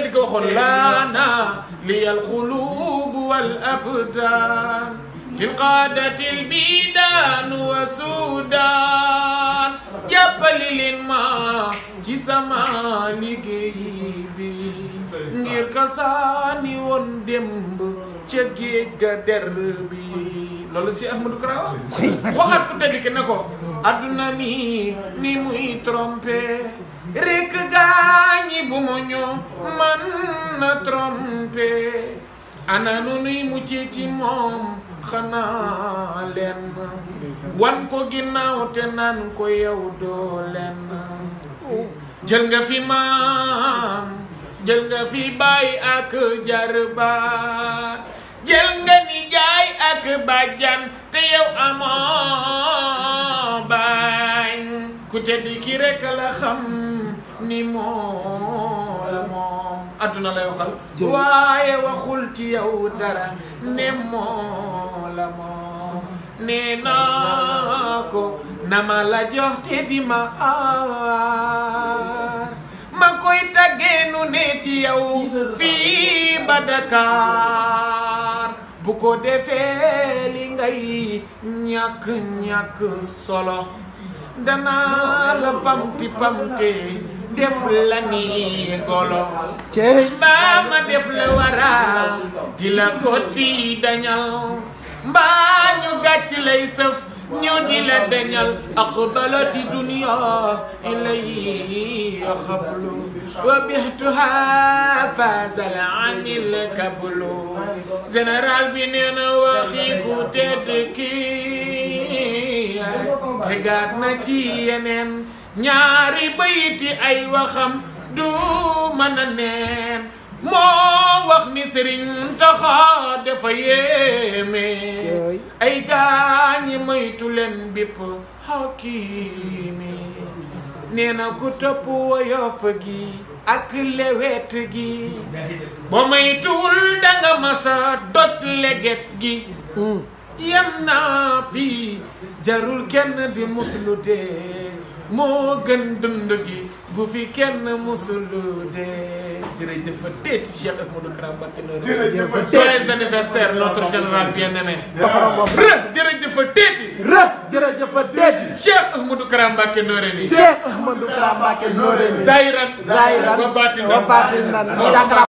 tedd ko waxoon laana liyal xuluub wal abdaan lil qaadatil biidaan wa suudaan jàppali leen ma ci sama liggéey bi ngir kasaani woon démb ca géej ga der bi loolu si Ahmadou Kara waxaat ko tedd ki ne ko adduna mi ni muy trompé rek gaañi bu mu ñu man na trompé ana nu nuy muccee ci moom xanaa leen wan ko ginnaaw te naan ko yow doo leen jël nga fi maam jël nga fi baay ak jarbaat jël nga ni jaay ak bàjjan te yow amoo bañ ku tedd ki rek la xam ni moo la moom adduna lay waxal waaye waxul ci yow dara ne moo la moom nee naa ko na ma la jox te di ma aar ma koy taggee nu ne ci yow fii ba Dakar bu ko defee li ngay ñàkk ñàkk solo danaa la pamti pamte def la ni golo mbaa ma def la wara di la kotti dañal mbaa ñu gàcc lay sëf ñu di la dañal aqbalati dunya ilay xablu wa bixtuha fasal anil kablu général bi nee na waxi ku tedd kii tegaat na ci yeneen ñaari bayti ay waxam du mën a neen moo wax ni sëriñ taxa dafa yéeme ay gaañi moytu leen bépp xakimi nee na ku topp woyof gi ak lewet gi ba moytuwul danga masa dot leget gi yem naa fii jarul kenn di muslu dee moo gën dund gi bu fi kenn musulu dee jërëjëf teeti Cheikh Ahmadou Kara Mbacké Noreyni joyeux anniversaire notre général bien-aimé rë jërëjëf teeti rë jërëjëf teeti Cheikh Ahmadou Kara Mbacké Noreyni Cheikh Ahmadou Kara Mbacké Noreyni zahiran zahiran wa batinan wa batinan